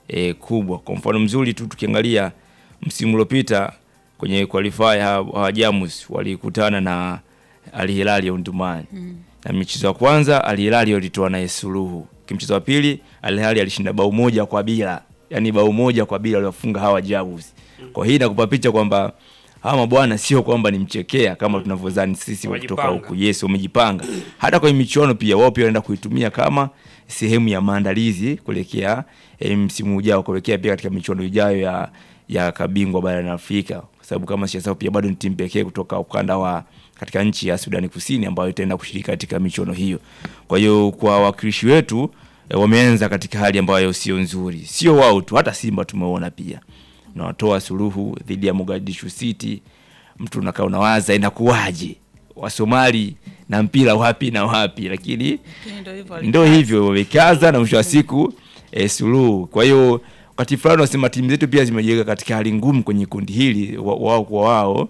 e, kubwa. Kwa mfano mzuri tu tukiangalia msimu uliopita kwenye qualifier hawa Jamus walikutana na Al Hilal ya Omdurman na mchezo wa kwanza Al Hilal walitoa naye suluhu. Kimchezo wa pili Al Hilal alishinda bao moja kwa bila, yani bao moja kwa bila waliwafunga hawa Jamus. Kwa hii inakupa picha kwamba hawa mabwana sio kwamba ni mchekea kama tunavyodhani sisi kutoka Wamejipanga. huku. Yes, wamejipanga. Hata kwenye michuano pia wao pia wanaenda kuitumia kama sehemu ya maandalizi kuelekea eh, msimu ujao kuelekea pia katika michuano ijayo ya ya kabingwa barani Afrika, kwa sababu kama siyasao pia bado ni timu pekee kutoka ukanda wa katika nchi ya Sudani Kusini ambayo itaenda kushiriki katika michuano hiyo. Kwa hiyo kwa wawakilishi wetu eh, wameanza katika hali ambayo sio nzuri, sio wao tu, hata Simba tumeona pia na watoa suluhu dhidi ya Mogadishu City. Mtu unakaa unawaza inakuwaje Wasomali na mpira wapi na wapi, lakini Lakini ndio hivyo ndo walikaza. hivyo wamekaza na mwisho wa siku e, suluhu. Kwa hiyo wakati fulani wasema timu zetu pia zimejiweka katika hali ngumu kwenye kundi hili wa- wao kwa wao,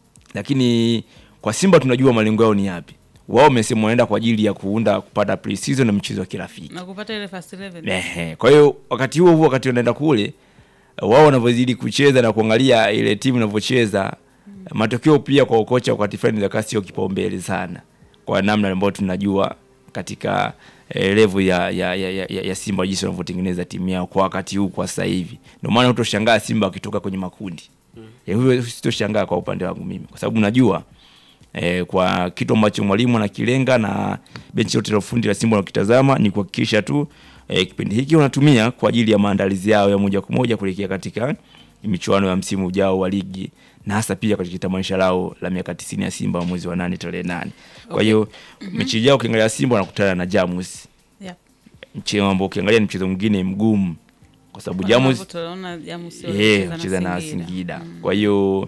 lakini kwa Simba tunajua malengo yao ni yapi. Wao wamesema wanaenda kwa ajili ya kuunda kupata pre-season na mchezo wa kirafiki. na kupata ile first 11 Ehe. Kwa hiyo wakati huo huo, wakati wanaenda kule, wao wanavyozidi kucheza na kuangalia ile timu inavyocheza, matokeo pia kwa ukocha wakati fulani zaka sio kipaumbele sana, kwa namna ambayo tunajua katika eh, level ya, ya, ya, ya, ya Simba jinsi wanavyotengeneza timu yao kwa wakati huu kwa sasa hivi. Ndio maana utoshangaa Simba wakitoka kwenye makundi. Ya hivyo sitoshangaa kwa upande wangu mimi, kwa sababu najua eh, kwa kitu ambacho mwalimu anakilenga na benchi lote la ufundi la Simba wanakitazama ni kuhakikisha tu eh, kipindi hiki wanatumia kwa ajili ya maandalizi yao ya moja kwa moja kuelekea katika michuano ya msimu ujao wa ligi na hasa pia katika tamasha lao la miaka 90 ya Simba mwezi wa nane tarehe nane. Kwa hiyo mechi ijao ukiangalia Simba wanakutana na Jamus, yeah. mchezo ambao ukiangalia ni mchezo mwingine mgumu kwa sababu Kwa Jamus sababu tunaona Jamus Eh, wanacheza kucheza na Singida. Singida. Kwa hiyo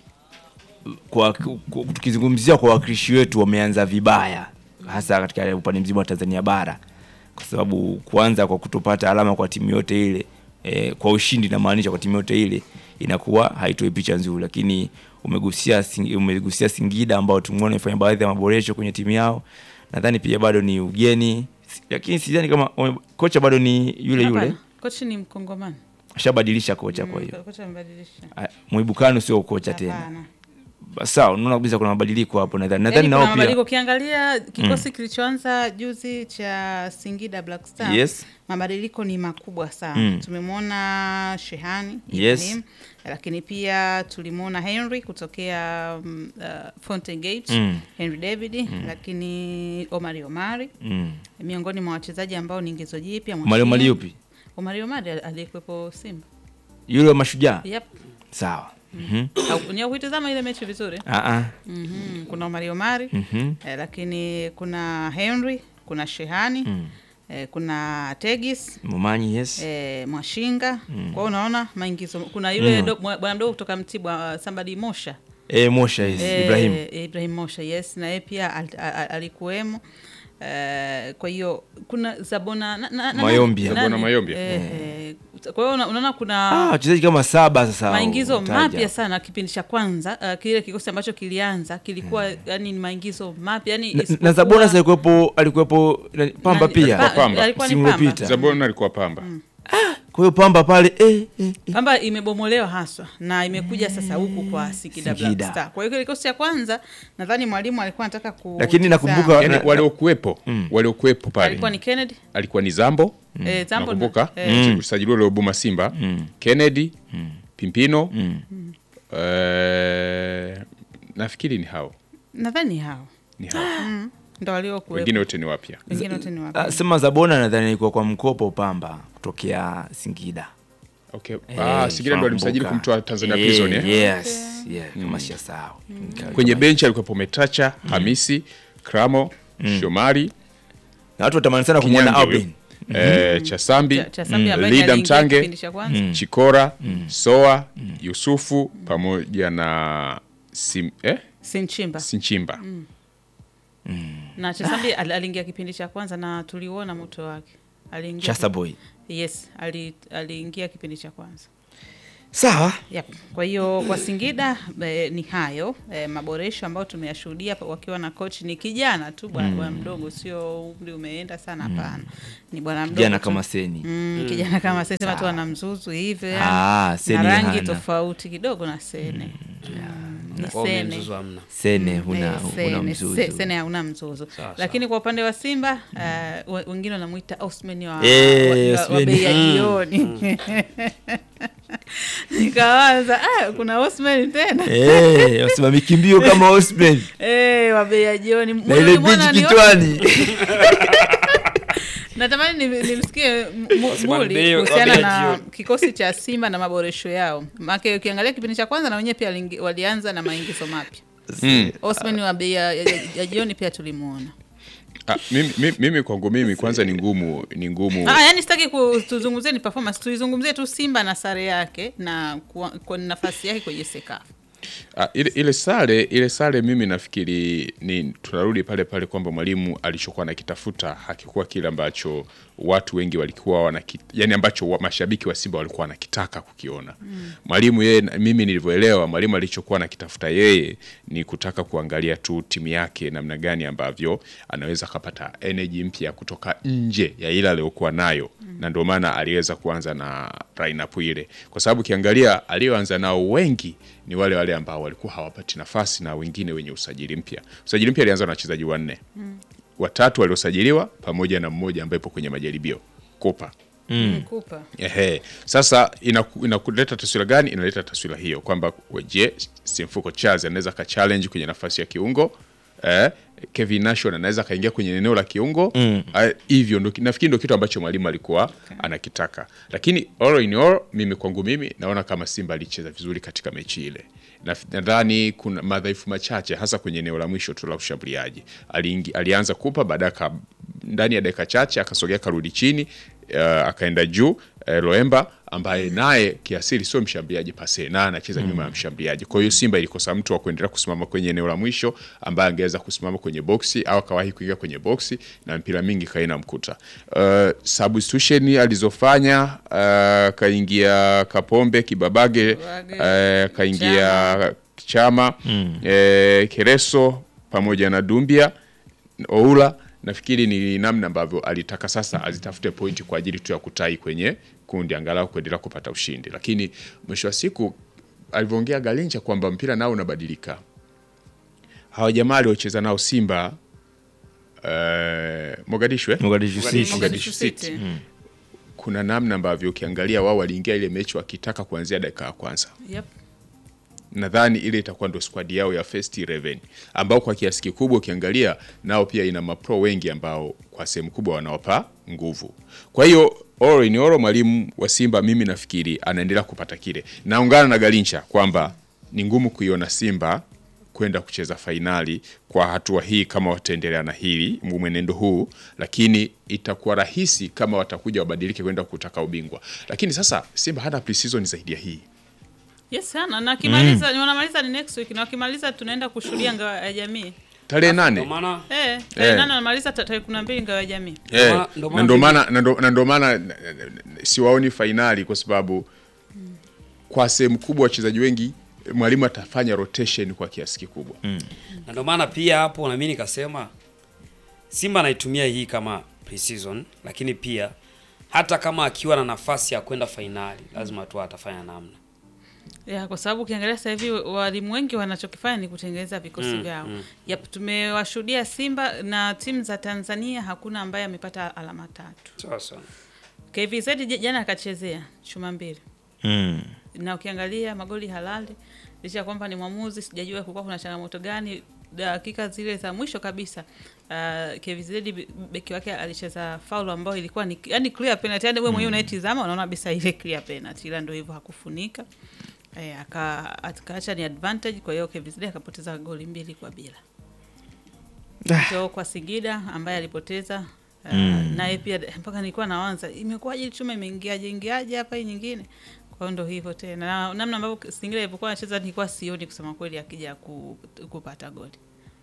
kwa kwa- tukizungumzia kwa wakilishi wetu wameanza vibaya, hasa katika upande mzima wa Tanzania bara, kwa sababu kwanza kwa kutopata alama kwa timu yote ile eh, kwa ushindi inamaanisha kwa timu yote ile inakuwa haitoi picha nzuri, lakini umegusia Sing- umegusia Singida ambao tumeona imefanya baadhi ya maboresho kwenye timu yao. Nadhani pia bado ni ugeni, lakini sidhani kama wame- kocha bado ni yule yule, Hapana, kocha ni Mkongomani. ashabadilisha kocha. Kwa hiyo Mm, kocha amebadilisha. Ah, Mwibukano sio kocha tena. Hapana. Sawa, unaona kabisa kuna mabadiliko hapo nadhani. Nadhani Yaani nao kuna mabadiliko pia. ukiangalia kikosi kilichoanza juzi cha Singida Black Star Yes. mabadiliko ni makubwa sana Mm. tumemwona Shehani Yes. Ibrahim, lakini pia tulimwona Henry kutokea um, uh, Fountain Gate Mm. Henry David lakini Omari Omari Mm. miongoni mwa wachezaji ambao ni ingizo jipya Mali Mwashinga. mali yupi? Omari Omari aliyekuwepo Simba Yule wa mashujaa. yep. Sawa. Mhm. Au- ni kuitazama ile mechi vizuri Ah ah. Mhm, kuna Omari Omari Mhm. eh, lakini kuna Henry kuna Shehani Mm. eh, kuna Tegis Momanyi yes. eh, Mwashinga kwa hiyo unaona maingizo kuna yule Mm. do- mwa- bwana mdogo kutoka Mtibwa uh, somebody Mosha Eh, Mosha yes. Eh, Ibrahim. Ibrahim Mosha yes na yeye pia al, al, al, alikuwemo Eh, kwa hiyo kuna Zabona na, na, na, Mayombia. nani? Zabona Mayombia. Eh, eh, kwa hiyo una- unaona kuna Ah, wachezaji kama saba sasa. maingizo utaja. mapya sana kipindi cha kwanza uh, kile kikosi ambacho kilianza kilikuwa yani ni maingizo mapya yani Na, na isipokuwa- Zabona sasa alikuwepo alikuwepo na- Pamba nani- pia. Pa- Pamba. alikuwa ni Msimu Pamba. uliopita. Zabona alikuwa Pamba. Kwa hiyo Pamba pale eh, eh, eh. Pamba imebomolewa haswa na imekuja sasa huku kwa Singida Black Singida. Star. Kwa hiyo kile kikosi cha kwanza nadhani mwalimu alikuwa anataka ku Lakini nakumbuka- Yaani Na- waliokuwepo, waliokuwepo pale. alikuwa ni Kennedy Alikuwa ni Zambo. eh, Zambo na- Nakumbuka eh, usajili ule Obuma Simba. Kennedy, Pimpino. Eh, nafikiri ni hao. nadhani hao Ni hao. ndo waliokuwepo Wengine wote ni wapya. wengine wote ni Ah, wapya. sema Zabona nadhani alikuwa kwa mkopo Pamba kutokea Singida. Okay. Eh, Ah, Singida ndo alimsajili tunakumbuka. kumtoa Tanzania Eh, Prison eh? Yes, yeah, kama siyasahau. Kwenye benchi alikuwepo Metacha, Hamisi, Kramo, Shomari, Na watu watamani sana kumwona Kinyange huyo. Albin. eh, Chasambi, Cha- cha Sambi ambaye Lida aliingia Mtange, kipindi cha kwanza. Chikora, Soa, Yusufu pamoja na Sim, eh? Sinchimba Sinchimba. na Chesambi al- aliingia kipindi cha kwanza na tuliuona moto wake aliingia Chasa boy. yes ali- aliingia kipindi cha kwanza Sawa. Yep. Kwa hiyo kwa Singida eh, ni hayo eh, maboresho ambayo tumeyashuhudia pa- wakiwa na coach ni kijana tu bwana bwana mdogo, sio umri umeenda sana, hapana. Ni bwana mdogo Kijana tu. kama Seni. Mm, kijana kama Sene sema tu ana mzuzu hivi Ah, yani, Sene na rangi hana. tofauti kidogo na Sene. Mm, ni Kwa hiyo Sene. mzuzu hamna. Sene huna Eh, huna Sene, mzuzu. Se- Sene hauna mzuzu, Sawa, lakini kwa upande wa Simba eh, we- wengine wanamwita Osman wa, Eh, wa, wa, wa Osman. bei ya jioni nikawaza ah, kuna Osman tena Eh, wasimami kimbio kama Osman. eh, wa bei ya jioni Na ile Mwana beach ni- kitwani. natamani ni- nimsikie M- M- Osman Muli Bey wa kuhusiana bei ya na jioni. kikosi cha Simba na maboresho yao, maana ukiangalia kipindi cha kwanza na wenyewe pia walingi- walianza na maingizo mapya. Mm. Osman wa bei ya, ya, ya jioni pia tulimuona. Ah, mimi, mimi, mimi kwangu mimi kwanza ni ngumu ni ngumu Ah, yani sitaki ku- tuzungumzie ni performance, tuizungumzie tu Simba na sare yake na kwa, kwa nafasi yake kwenye Sekafa. Ah, ile, ile sare ile sare mimi nafikiri ni tunarudi pale pale kwamba mwalimu alichokuwa anakitafuta hakikuwa kile ambacho watu wengi walikuwa wana yani ambacho wa, mashabiki wa Simba walikuwa wanakitaka kukiona. Mwalimu yeye na- mimi nilivyoelewa mwalimu alichokuwa anakitafuta yeye ni kutaka kuangalia tu timu yake namna gani ambavyo anaweza akapata energy mpya kutoka nje ya ile aliyokuwa nayo na ndio maana aliweza kuanza na lineup ile kwa sababu ukiangalia aliyoanza nao wengi ni wale wale ambao walikuwa hawapati nafasi na wengine wenye usajili mpya. Usajili mpya alianza na wachezaji wanne, watatu waliosajiliwa pamoja na mmoja ambaye ipo kwenye majaribio Kopa. Kupa. Ehe. Sasa inaku- inakuleta taswira gani? Inaleta taswira hiyo kwamba je, Simfuko Charles anaweza ka challenge kwenye nafasi ya kiungo eh, Kevin Nation anaweza kaingia kwenye eneo la kiungo Ah, hivyo ndo nafikiri ndo kitu ambacho mwalimu alikuwa anakitaka, lakini all in all, mimi kwangu mimi naona kama Simba alicheza vizuri katika mechi ile. Na- Nadhani kuna madhaifu machache hasa kwenye eneo la mwisho tu la ushambuliaji. Aliingi, alianza kupa baadaye aka- ndani ya dakika chache akasogea karudi chini uh, akaenda juu uh, Loemba ambaye naye kiasili sio mshambuliaji pase na anacheza nyuma ya mshambuliaji. Kwa hiyo Simba ilikosa mtu wa kuendelea kusimama kwenye eneo la mwisho ambaye angeweza kusimama kwenye boksi au akawahi kuingia kwenye boksi na mpira mingi kaina mkuta. Uh, substitution alizofanya uh, kaingia Kapombe Kibabage Kibabage, uh, kaingia Chama eh, Kereso pamoja na Dumbia Oula nafikiri ni namna ambavyo alitaka sasa azitafute pointi kwa ajili tu ya kutai kwenye kundi angalau kuendelea kupata ushindi, lakini mwisho wa siku alivyoongea Galincha kwamba mpira nao unabadilika. Hawa jamaa aliocheza nao Simba eh, Mogadishu eh? Mogadishu City. Mogadishu City. kuna namna ambavyo ukiangalia wao waliingia ile mechi wakitaka kuanzia dakika ya kwanza Yep. nadhani ile itakuwa ndo squad yao ya first 11 ambao kwa kiasi kikubwa ukiangalia nao pia ina mapro wengi ambao kwa sehemu kubwa wanawapa nguvu. Kwa hiyo all in all, mwalimu wa Simba mimi nafikiri anaendelea kupata kile. Naungana na Galincha kwamba ni ngumu kuiona Simba kwenda kucheza fainali kwa hatua hii kama wataendelea na hili mwenendo huu, lakini itakuwa rahisi kama watakuja wabadilike kwenda kutaka ubingwa. Lakini sasa Simba hana pre-season zaidi ya hii. Yes sana na akimaliza ni wanamaliza ni next week na wakimaliza tunaenda kushuhudia ngao ya jamii. Tarehe Ndio nane maana Eh, tarehe Eh. nane wanamaliza ta- tarehe 12 ngao ya jamii. Eh, maana- ndo na maana ndo mimi- maana na ndo- na ndo maana n- n- n- siwaoni fainali kwa sababu kwa sehemu kubwa wachezaji wengi mwalimu atafanya rotation kwa kiasi kikubwa. na ndio maana pia hapo na mimi nikasema Simba anaitumia hii kama pre-season, lakini pia hata kama akiwa na nafasi ya kwenda fainali lazima tu atafanya namna. Ya, kwa sababu ukiangalia sasa hivi walimu wengi wanachokifanya ni kutengeneza vikosi Mm, vyao. mm. Yep, tumewashuhudia Simba na timu za Tanzania hakuna ambaye amepata alama tatu. Sasa KVZ j- jana akachezea chuma mbili. Mm. na ukiangalia magoli halali licha ya kwamba ni mwamuzi, sijajua kulikuwa kuna changamoto gani dakika zile za mwisho kabisa. Uh, KVZ be- beki wake alicheza faulu ambayo ilikuwa ni yani clear penalty, yani wewe mwenyewe unaitizama unaona kabisa ile clear penalty, ila ndio hivyo hakufunika. Eh, aka akaacha ni advantage, kwa hiyo KVZ akapoteza goli mbili kwa bila. Ndio kwa Singida ambaye alipoteza uh, naye pia mpaka nilikuwa naanza imekuwaje chuma imeingiaje ingiaje hapa hii nyingine. Kwa hiyo ndo hivyo tena. Na namna ambavyo Singida ilivyokuwa anacheza nilikuwa sioni kusema kweli akija ku, kupata goli.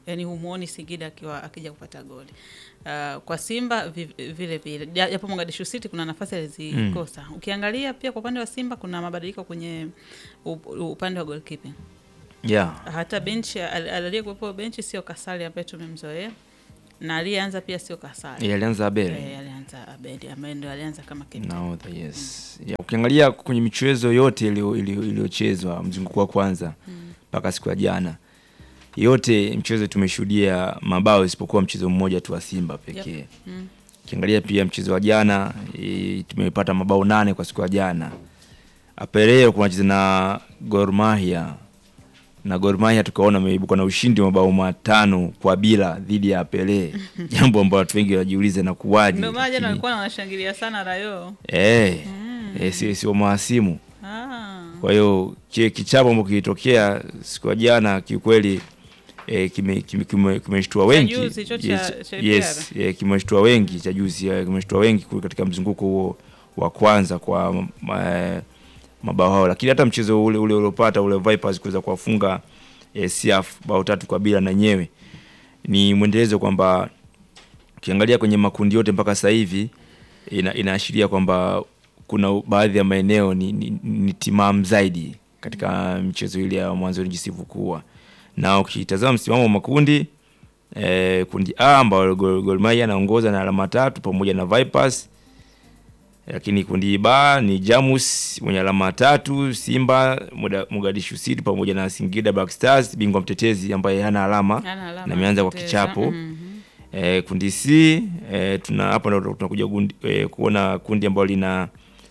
yani humuoni Singida akiwa akija kupata goli. Uh, kwa Simba vi- vile vile, Ja- japo Mogadishu City kuna nafasi alizikosa. Ukiangalia pia kwa upande wa Simba kuna mabadiliko kwenye up- upande wa goalkeeping. yeah. Hata benchi al- aliyekuwepo benchi sio Kasali ambaye tumemzoea na aliyeanza pia sio Kasali. Yeah, alianza Abel Eh, alianza Abedi ambaye ndio alianza kama captain. nahodha yes. Yeah, ukiangalia kwenye michezo yote iliyo- iliyo- iliyochezwa mzunguko wa kwanza mpaka siku ya jana yote mchezo tumeshuhudia mabao isipokuwa mchezo mmoja tu wa Simba pekee Yep. Mm. ukiangalia pia mchezo wa jana e, tumepata mabao nane kwa siku ya jana apeleo kunacheza na Gor Mahia na Gor Mahia tukaona ameibuka na ushindi wa mabao matano kwa bila dhidi ya Pele jambo ambalo watu wengi wanajiuliza na kuwaje Ndio maana jana lakini- walikuwa wanashangilia sana Rayo. Eh, eh, si sio mahasimu. Ah. Kwa hiyo kile kichapo ambacho kilitokea siku ya jana kiukweli eh, kime- kime- kime- kimeshtua wengi. juzi hicho cha- yes, cha yes, eh, kimeshtua wengi cha juzi eh, kimeshtua wengi kule katika mzunguko huo wa kwanza kwa ma, eh, mabao hao, lakini hata mchezo ule ule uliopata ule Vipers kuweza kuwafunga eh, Siaf bao tatu kwa bila na nyewe ni mwendelezo kwamba ukiangalia kwenye makundi yote mpaka sasa hivi ina, inaashiria kwamba kuna baadhi ya maeneo ni, ni, ni timamu zaidi katika michezo ile ya mwanzoni jinsi ilivyokuwa, na ukitazama msimamo wa makundi eh, kundi A ambao Gor Gor Mahia anaongoza na alama tatu pamoja na Vipers, lakini kundi B ni Jamus mwenye alama tatu, Simba, Muda- Mogadishu City pamoja na Singida Black Stars, bingwa mtetezi ambaye hana alama Hana alama na ameanza kwa kupoteza. kichapo Mhm. Eh, kundi C eh, tuna hapa ndo tunakuja gundi- eh, kuona kundi ambalo lina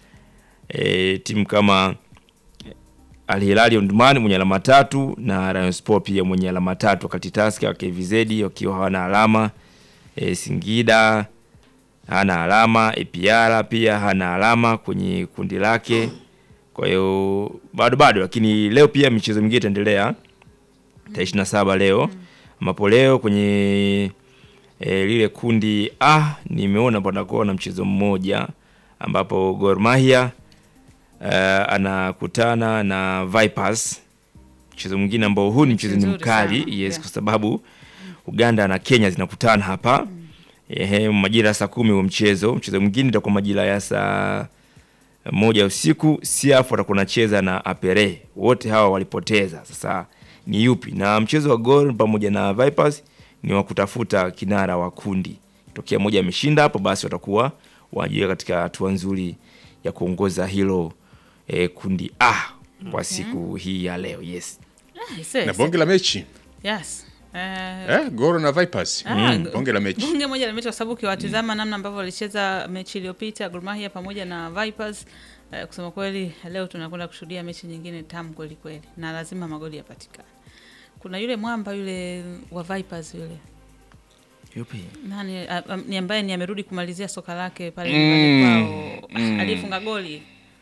eh, timu kama Al Hilal Omdurman mwenye alama tatu na Rayon Sport pia mwenye alama tatu, wakati Tusker KVZ wakiwa hawana alama eh, Singida hana alama, APR pia hana alama kwenye kundi lake. Kwa hiyo bado bado, lakini leo pia michezo mingine itaendelea tarehe ishirini na saba leo ambapo leo kwenye e, lile kundi A nimeona panakuwa na mchezo mmoja ambapo Gor Mahia eh, anakutana na Vipers, mchezo mwingine ambao huu ni mchezo ni Mzuri mkali sana, yes, yeah. kwa sababu Uganda na Kenya zinakutana hapa ehe, majira ya saa kumi huo mchezo. Mchezo mwingine itakuwa majira ya saa moja usiku. Siaf watakuwa nacheza na Apere, wote hawa walipoteza. Sasa ni yupi? Na mchezo wa Gor pamoja na Vipers ni wa kutafuta kinara wa kundi. Tokea moja ameshinda hapo, basi watakuwa wanajiweka katika hatua nzuri ya kuongoza hilo eh, kundi A kwa siku hii ya leo. Yes. Ah, ise- na ise- bonge la mechi Yes. Eh, eh, Goro na Vipers Ah, mm. bonge la mechi bunge moja la mechi kwa sababu ukiwatizama namna ambavyo walicheza mechi iliyopita Gor Mahia pamoja na Vipers eh, kusema kweli leo tunakwenda kushuhudia mechi nyingine tamu kweli kweli na lazima magoli yapatikane. Kuna yule mwamba yule wa Vipers yule Yupi? nani a, a, ni ambaye ni amerudi kumalizia soka lake pale Mm, nyumbani kwao mm. aliyefunga goli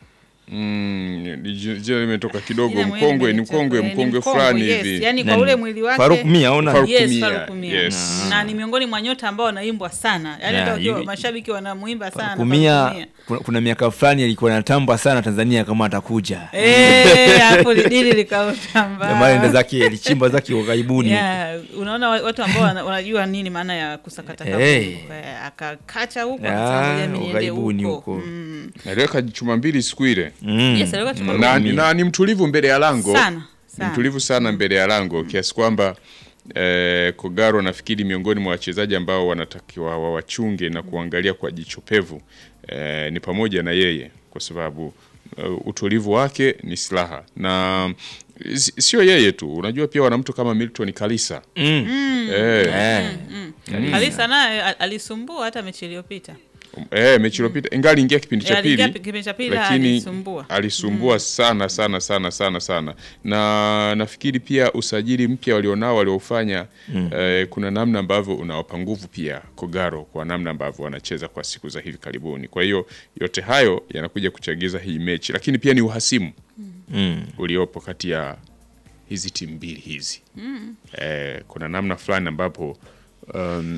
mm, ni ji- jina limetoka kidogo Jina mwenyewe mkongwe ni limetoka, mkongwe eh, ni mkongwe mkongwe, fulani yes. hivi yani kwa Nani? ule mwili wake Faruk Mia ona Faruk yes, Mia, Faruk Mia. yes. na ni miongoni mwa nyota ambao wanaimbwa sana yani Yeah, hata ukiwa hivi- mashabiki wanamuimba sana Faruk kumia Mia. kuna, kuna miaka fulani alikuwa anatamba sana Tanzania kama atakuja Eh, hapo lidili Jamaa likautamba enda zake alichimba zake kwa karibuni Yeah, unaona wa- watu ambao wana- wanajua nini maana ya kusakata kabumbu. Eh. Eh, akakacha huko Ah, akasema ngoja mimi niende ughaibuni huko huko. Mm. aliweka chuma mbili siku ile mm. Yes, alikuwa chuma na, mbili. na ni mtulivu mbele ya lango Sana, ni sana. mtulivu sana mbele ya lango kiasi kwamba eh, Kogaro nafikiri miongoni mwa wachezaji ambao wanatakiwa wawachunge na kuangalia kwa jicho pevu eh, ni pamoja na yeye kwa sababu uh, utulivu wake ni silaha na si- sio yeye tu unajua pia wana mtu kama Milton Kalisa Mm. eh, Eh. Kalisa naye a- alisumbua hata mechi iliyopita eh, mechi iliyopita ingali ingia kipindi cha Eh, aliingia pili kipindi cha pili lakini alisumbua alisumbua sana sana sana sana sana na nafikiri pia usajili mpya walionao waliofanya eh, kuna namna ambavyo unawapa nguvu pia Kogaro kwa namna ambavyo wanacheza kwa siku za hivi karibuni. Kwa hiyo yote hayo yanakuja kuchagiza hii mechi, lakini pia ni uhasimu Mm. uliopo kati ya hizi timu mbili hizi eh, kuna namna fulani ambapo um,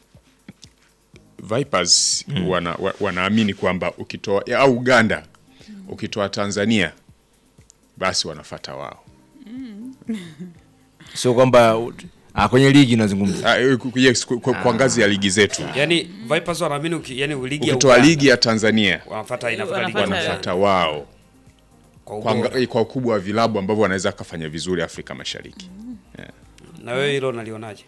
Vipers wana, wa, wanaamini kwamba ukitoa ya, au Uganda ukitoa Tanzania basi wanafata wao. sio kwamba Ah, kwenye ligi nazungumza. Ah, eh, ku- yes, ku- ku- kwa ngazi ya ligi zetu Yaani Vipers wanaamini uki- yaani ligi ya ukitoa Uganda ligi ya Tanzania wanafuata inafuata ligi Wanafuata- ya wanafuata wao kwa kwa, ubora. nga- kwa ukubwa wa vilabu ambavyo wanaweza kafanya vizuri Afrika Mashariki. Na wewe hilo unalionaje?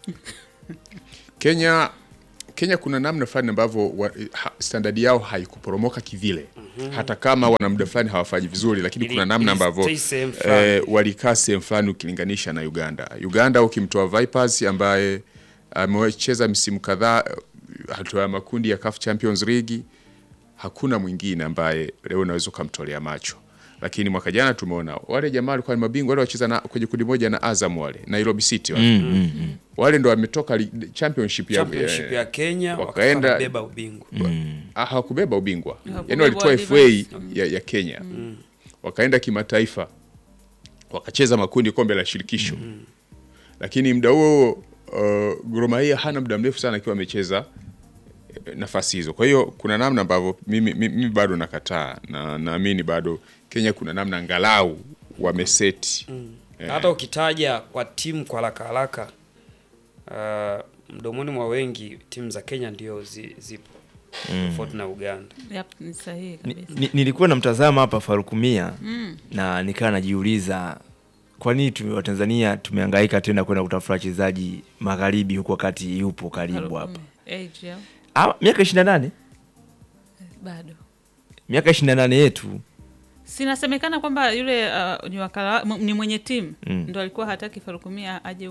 Kenya Kenya kuna namna fulani ambavyo wa- ha- standard yao haikuporomoka kivile hata kama wana muda fulani hawafanyi vizuri, lakini Ili- kuna namna ili ambavyo stay sehemu fulani. eh, walikaa sehemu fulani ukilinganisha na Uganda. Uganda ukimtoa Vipers ambaye amecheza msimu kadhaa eh, hatua ya makundi ya CAF Champions League, hakuna mwingine ambaye leo unaweza ukamtolea macho. Lakini mwaka jana tumeona wale jamaa walikuwa ni mabingwa wale wacheza na kwenye kundi moja na Azam wale Nairobi City wale, wale ndo wametoka li- championship ya, Championship ya Kenya wakaenda- wakabeba ubingwa. Ah, hawakubeba ubingwa Hawakubeba yani walitoa World FA ya, ya Kenya wakaenda kimataifa wakacheza makundi kombe la shirikisho lakini muda huo uh, Gor Mahia hana muda mrefu sana akiwa amecheza eh, nafasi hizo. Kwa hiyo kuna namna ambavyo mimi, mimi, mimi bado nakataa na naamini bado Kenya kuna namna angalau wameseti Eh. Hata ukitaja kwa timu kwa haraka haraka, uh, mdomoni mwa wengi timu za Kenya ndio zi, zipo tofauti na Uganda. Yep, ni sahihi Ni, kabisa. ni, nilikuwa namtazama hapa Farukumia na nikaa najiuliza kwa nini tume- Watanzania tumehangaika tena kwenda kutafuta wachezaji magharibi huku wakati yupo karibu hapa. Age yao, Ah, miaka 28 bado miaka 28 yetu sinasemekana kwamba yule uh, ni wakala m- ni mwenye timu Mm. ndo alikuwa hataki Farukumia aje